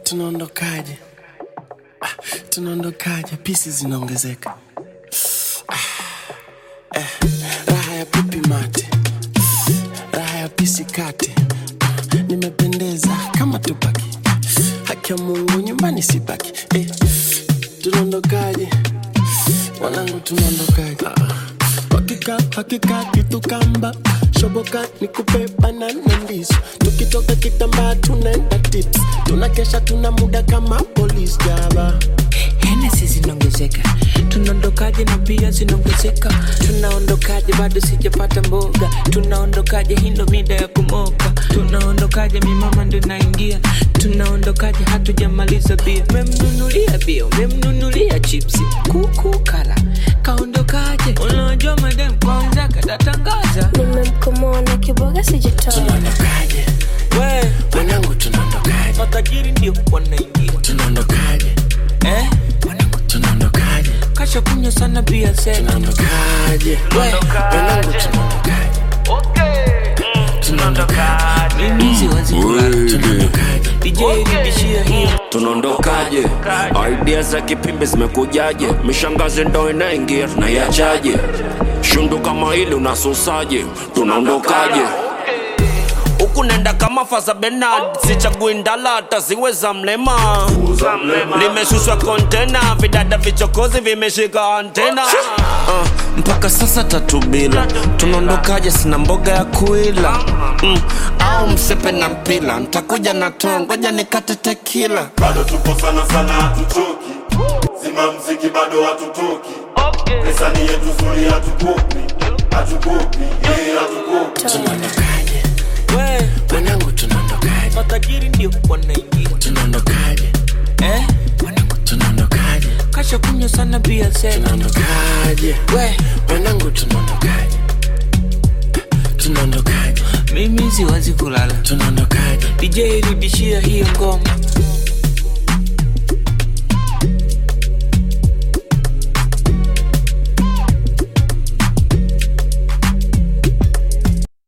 tunaondokaje ah, tunaondokaje pisi zinaongezeka ah, eh, raha ya pipi mate raha ya pisi kate nimependeza kama tupaki haki ya mungu nyumbani sibaki eh, tunaondokaje wanangu tunaondokaje hakika hakika kitu kamba shoboka nikupe banana ndizo tukitoka kitambaa tunaenda tips tunakesha tuna muda kama polis jaba Hennessy zinaongezeka, tunaondokaje na bia zinaongezeka, tunaondokaje bado sijapata mboga, tunaondokaje hii ndo mida ya kumoka, tunaondokaje mi mama ndo naingia, tunaondokaje hatujamaliza bia, memnunulia bia, memnunulia chipsi, kuku kala, kaondokaje, unajua madem kwanza katatangaza, nimemkomoa na kiboga sijatoa tunaondokaje we wanangu tunaondokaje matajiri ndio wanaingia tunaondokaje eh? wanangu tunaondokaje kasha kunywa sana bia sena tunaondokaje wanangu tunaondokaje tunaondokaje mimi siwezi kulala tunaondokaje DJ rudishia hiyo tunaondokaje idea za kipimbi zimekujaje mishangazi ndo inaingia tunaiachaje shundu kama hili unasusaje tunaondokaje huku nenda kama faza benard sichagui ndala hata ziwe za mlema limeshushwa kontena vidada vichokozi vimeshika antena uh, mpaka sasa tatu bila tunaondokaje sina mboga ya kuila mm, au msepe na mpila ntakuja na too ngoja nikate tekila bado tupo sana sana hatuchoki zima mziki bado hatutoki pesa ni yetu zuri hatukopi hatukopi yeah, hatukopi tunaondokaje we wanangu tunaondokaje matajiri ndio wanaingia tunaondokaje eh? wanangu tunaondokaje kasha kunywa sana bia sena tunaondokaje we wanangu tunaondokaje tunaondokaje mimi siwezi kulala tunaondokaje DJ rudishia hiyo ngoma